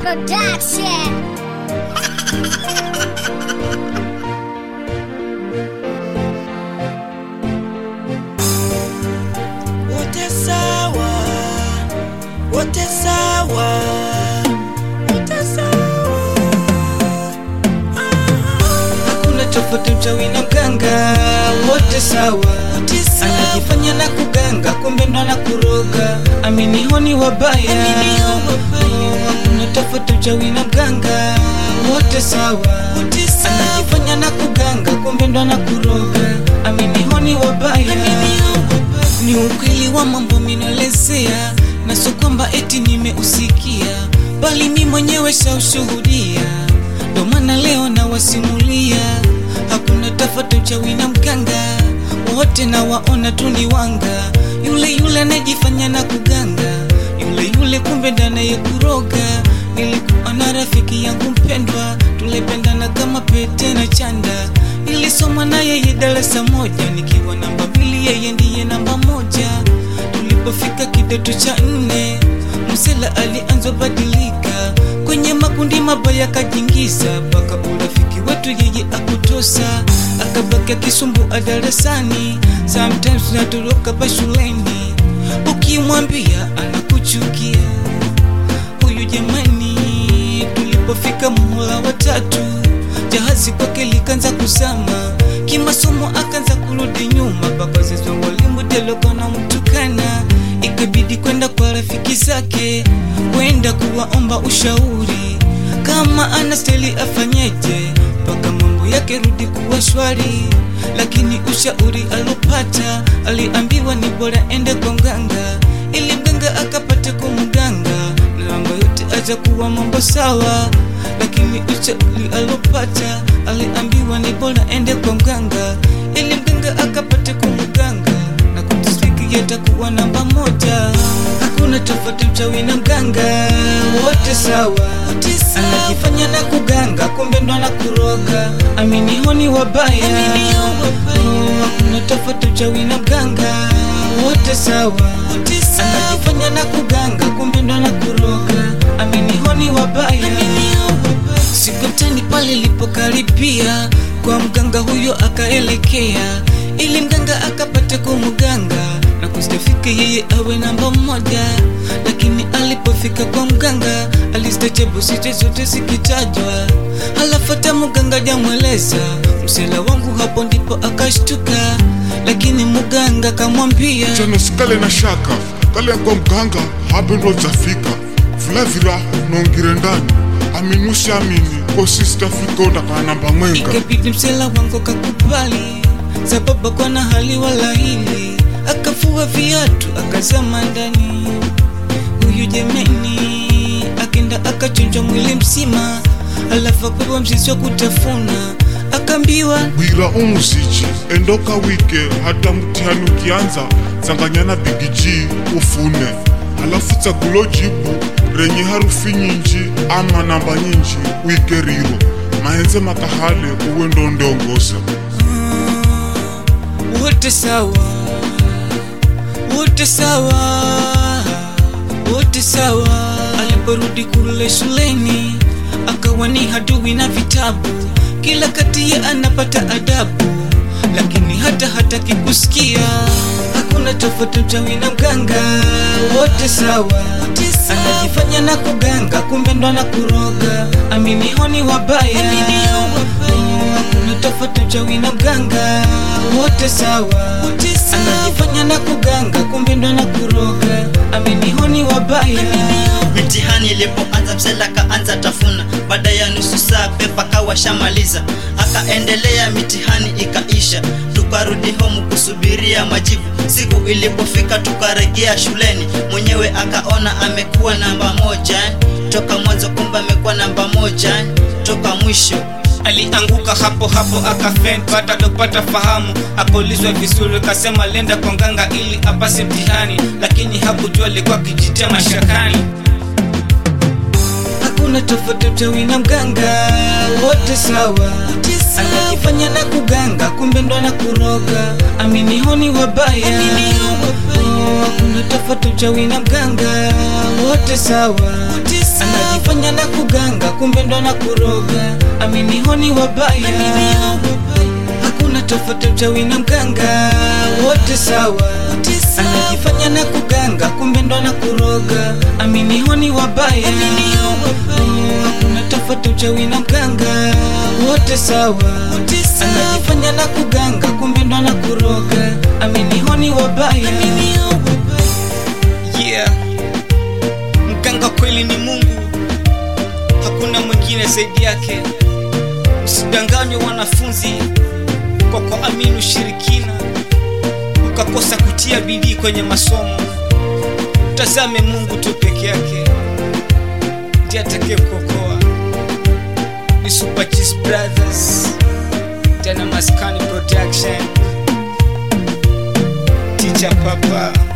Production. wote sawa, wote sawa, wote sawa. hakuna tofauti mchawi na mganga wote sawa anajifanya na kuganga kumbe ndo na kuroga aminihoni wabaya Aminio wabaya. Oh, hakuna tofauti mchawi na mganga wote sawa Wote sawa. anajifanya na kuganga kumbe ndo na kuroga aminihoni wabaya ni ukweli wa mambo minolezea na sio kwamba eti nimeusikia bali mi mwenyewe shaushuhudia ndo maana leo nawasimulia hakuna tofauti uchawi na mganga wote na waona tu ni wanga yule yule anayejifanya na kuganga yule yule kumbe ndanaye kuroga nilikuwa na rafiki yangu mpendwa tulependana kama pete na chanda nilisoma na yeye darasa moja nikiwa namba mbili yeye ndiye namba moja tulipofika kidato cha nne msela alianza badilika kwenye makundi mabaya kajingiza mpaka urafiki wetu yeye akutosa akabaki akisumbua darasani sometimes natoroka pa shuleni ukimwambia anakuchukia huyu jamani tulipofika muhula watatu jahazi kwake likanza kuzama kimasomo akanza kurudi nyuma babazizo walimu telokona mtukana ikabidi kwenda kwa rafiki zake kwenda kuwaomba ushauri kama anasteli afanyeje mpaka mambo yake rudi kuwa shwari lakini ushauri alopata aliambiwa ni bora ende kwa mganga ili mganga akapate kumganga na mambo yote aja kuwa mambo sawa lakini ushauri alopata aliambiwa ni bora ende kwa mganga ili mganga akapate kumganga na kutiswiki yatakuwa namba moja hakuna tofauti mchawi na mganga wote sawa Wote sawa. anajifanya na kuganga kumbe ndo na kuroga aminihoni wabaya Aminio wabaya. Oh, hakuna tofauti mchawi na mganga wote sawa Wote sawa. anajifanya na kuganga kumbe ndo na kuroga aminihoni wabaya Aminio wabaya. siku tani pale ilipokaribia kwa mganga huyo akaelekea ili mganga akapate kumganga na kustafika yeye awe namba moja lakini alipofika kwa mganga alistajabu site zote zikitajwa halafata mganga jamweleza msela wangu hapo ndipo akashtuka lakini mganga kamwambia chano sikale na shaka kale kwa mganga habe ndo zafika vulavira nongire ndani aminusi amini kosistafika ondakana namba mwenga ikabidi msela wangu kakubali sababu kwa na hali wala hili akafua viatu akazama ndani huyu jemeni akenda akachunjwa mwili mzima alafu apewa mzizi wa kutafuna akaambiwa bwira umuzichi endoka wike hata mtihani ukianza tsanganyana bigiji ufune halafu tsagulo jibu renye harufi nyinji ama namba nyinji wike riro mahenze makahale uwe ndo ndongoza "Ah, wote sawa wote sawa wote sawa aliporudi kule shuleni akawa ni hadui na vitabu kila kati ya anapata adabu lakini hata hataki kusikia hakuna tofauti mchawi na mganga wote sawa anajifanya na kuganga kumbe ndo na kuroga aminihoni wabaya Aminio wabaya. Oh, hakuna tofauti mchawi na mganga wote sawa Wote sawa. anajifanya na kuganga kumbe ndo na kuroga aminihoni wabaya mitihani ilipoanza msela kaanza tafuna baada ya nusu saa pepa kawashamaliza akaendelea mitihani ikaisha tukarudi homu kusubiria majibu siku ilipofika tukaregea shuleni mwenyewe akaona amekuwa namba moja toka mwanzo kumbe amekuwa namba moja toka mwisho alianguka hapo hapo akafen baada ya kupata fahamu akaulizwa vizuri kasema lenda kwa nganga ili apase mtihani lakini hakujua alikuwa akijitia mashakani hakuna tofauti mchawi na mganga wote sawa anajifanya na kuganga kumbe ndo na kuroga aminihoni wabaya Aminio wabaya. Oh, hakuna tofauti mchawi na mganga wote sawa Wote sawa. anajifanya na kuganga kumbe ndo na kuroga amini honi wabaya hakuna tofauti uchawi na mganga wote sawa anajifanya na kuganga kumbe ndo na kuroga amini honi wabaya hakuna tofauti uchawi na mganga wote sawa anajifanya na kuganga kumbe ndo na kuroga amini honi wabaya yeah mganga kweli ni mungu hakuna mwingine zaidi yake usidanganywe wanafunzi kwa kuamini ushirikina ukakosa kutia bidii kwenye masomo tazame mungu tu peke yake ndiye atakaye kuokoa ni Super G's brothers tena maskani production teacher papa